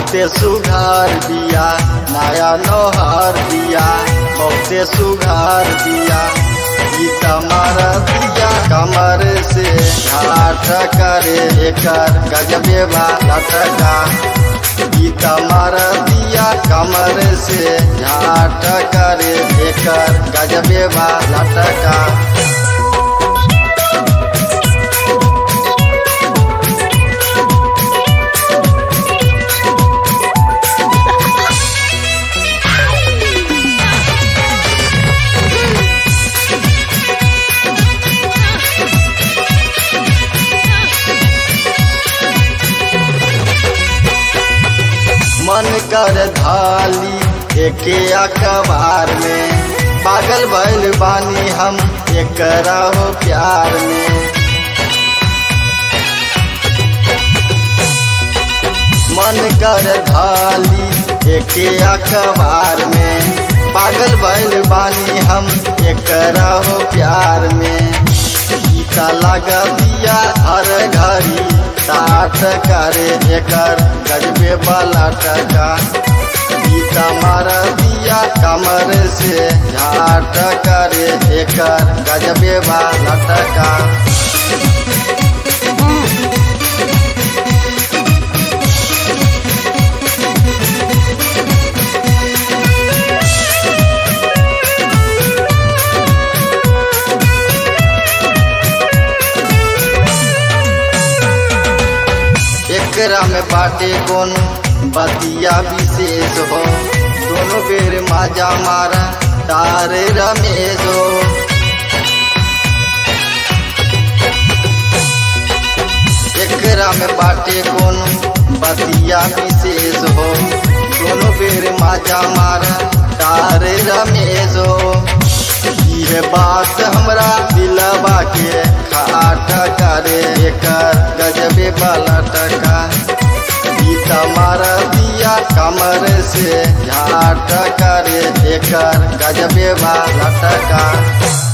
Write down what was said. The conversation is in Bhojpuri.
बहुते सुघार दिया नया नोहर दिया बहुते सुघार दिया ई तमर दिया कमर से घाट करे एकर गजबे बा लटका ई तमर दिया कमर से घाट करे एकर गजबे बा लटका मन कर धाली एके अखबार में पागल भइल बानी हम एकरा हो प्यार में मन कर धाली एके अखबार में पागल भइल बानी हम एकरा हो प्यार में गीता लगा दिया हर घड़ी साठ करे एकर गजबे वाला टका गीता मार दिया कमर से झाट करे एकर गजबे वाला टका एकरा में बाटे कौन बतिया विशेष हो दोनों बेर माजा मारा तारे रमेश हो एकरा में बाटे कौन बतिया विशेष हो दोनों बेर माजा मारा तारे रमेश हो ये बात हमरा दिलवा के खाट करे एकर गजबे वाला टका गीता मार दिया कमर से झाट करे एकर गजबे वाला टका